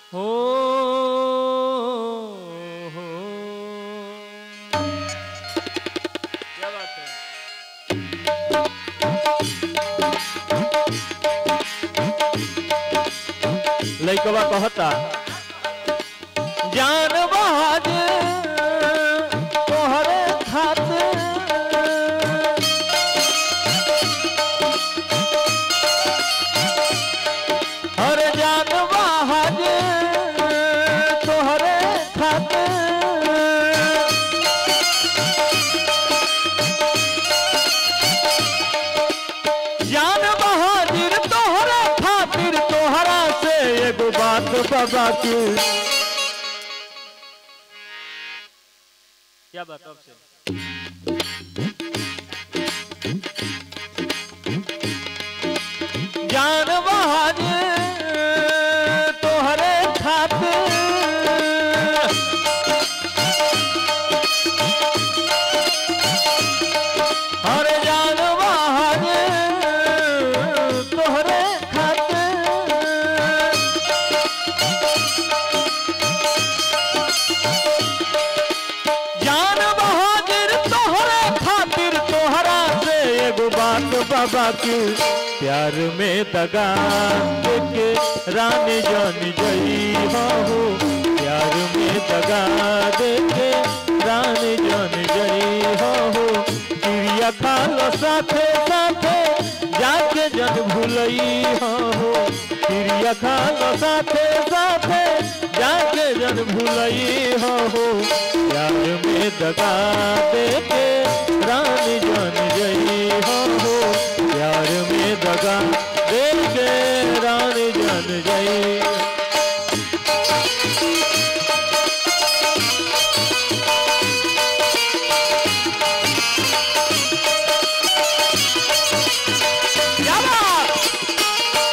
हो हो क्या बात है लइकवा कहता जान बहाज तोहरे खातिर हर जान बहाज तोहरे खातिर जान बहाजिर तोहरा खातिर तोहरा से एगो बात बाबा की क्या बात अब से जान बहाजिर तोहरे खातिर हर जान बहाज तोहरे खातिर जान बहाजिर तोहरे खातिर तोहरा से एगो बात बाबा की प्यार में दगा के रानी जान जई हो प्यार में दगा दे के रानी जान जई हो चिड़िया खालो साथे साथे जाके जन भूलई हो चिड़िया खालो साथे साथे जाके जन भूलई हो प्यार में दगा दे के रानी जान जई हो प्यार में दगा दे के रानी जान जई क्या बात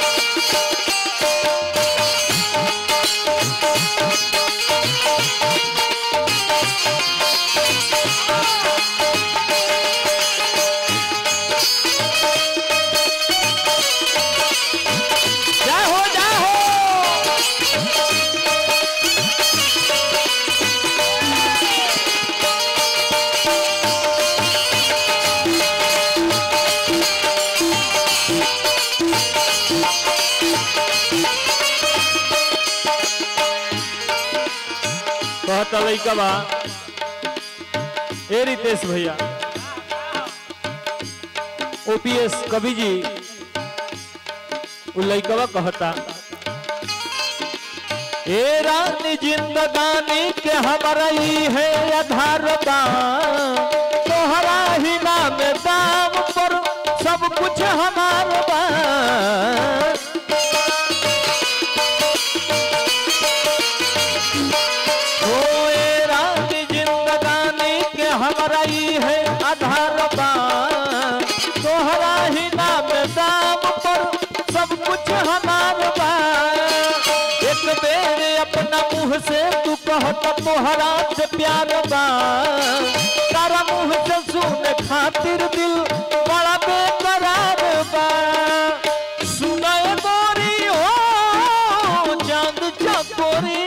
जय हो जय हो कहता लइका बा ए रितेश भैया ओपीएस कवि जी उ लइकवा कहता ए रानी जिंदगानी के हमारा ही है आधार बा तोहरा ही नाम दाम पर सब कुछ हमार बा ओ ए रानी जिंदगानी के हमारा ही है आधार बा तोहरा ही नाम दाम पर सब कुछ हमार बा एक बेर अपना मुंह से तू कहत तोहरा से प्यार बा तारा मुंह से सुन खातिर दिल बड़ा बेकरार बा सुनाए गोरी हो चांद चकोरी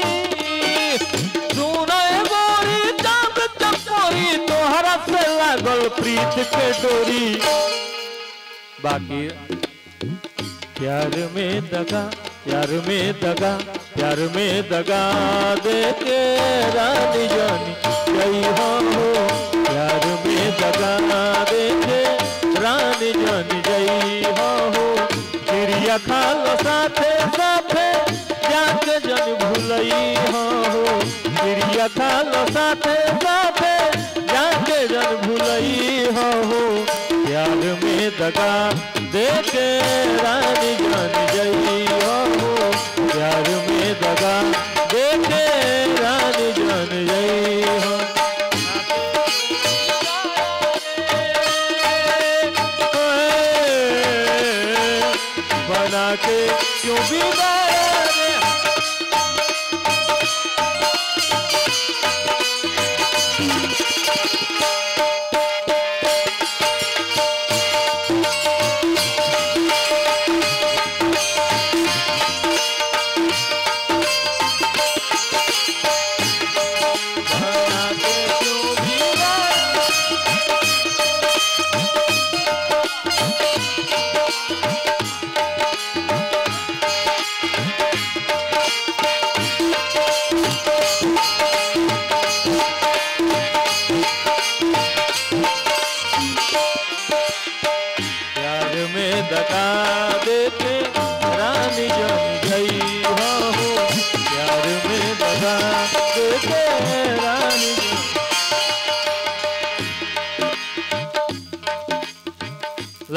सुनाए गोरी चांद चकोरी तोहरा से लागल प्रीत के डोरी बाकी प्यार में दगा प्यार में दगा प्यार में दगा दे के रानी जानी गई हो प्यार में दगा दे के रानी जानी गई हो चिड़िया खालो साथे साथे जाके जन भूलई हो चिड़िया खालो साथे साथे जाके जन भूलई हो प्यार में दगा दे के रानी जान जई हो प्यार में दगा दे के रानी जान जई हो बना के क्यों बिगाड़े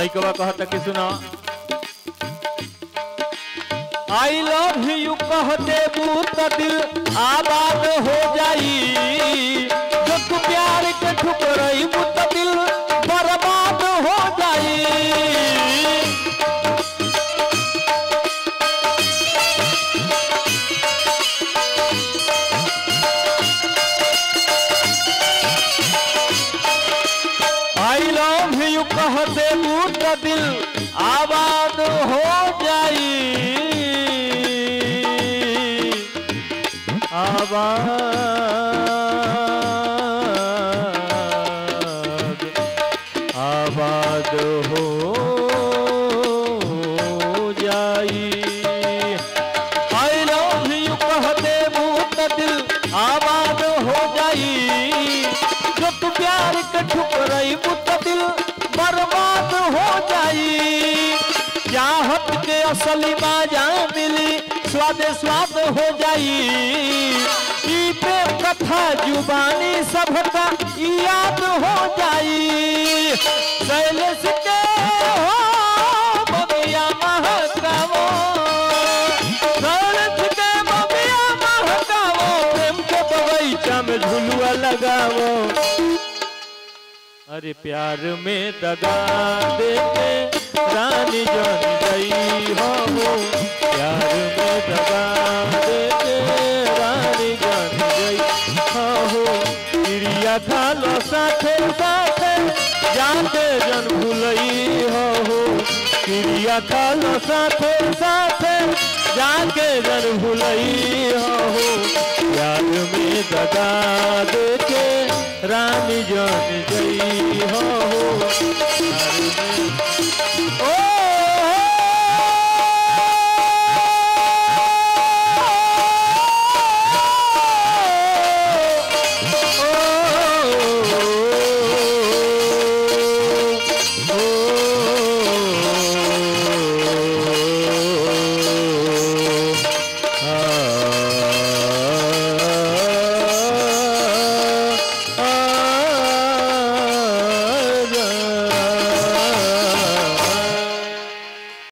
लइकवा कहता कि सुना आई लव यू कह देबू त दिल आबाद हो जाई जो तू प्यार के ठुकरईबू त दिल बर्बाद हो जाई आई लव यू कह देबू त दिल आबाद हो जाई आबाद आबाद हो जाई आई लव यू कह देबू त दिल आबाद हो जाई जो तू प्यार के ठुकरई त दिल बर्बाद हो जाई चाहत के असली बाजा मिली स्वाद स्वाद हो जाई ई प्रेम कथा जुबानी सबका याद हो जाई शैलेश के हो बबिया महकावो शैलेश के बबिया महकावो प्रेम के बगीचा में झुलुआ लगावो अरे प्यार में दगा देते रानी जान गई हो प्यार में दगा देते रानी जान गई हो क्रिया खा लो साथे साथे जाते जन भूलई हो क्रिया खा लो साथे साथे जाके जन भूलई हो प्यार में दगा देके रानी जान गई हो प्यार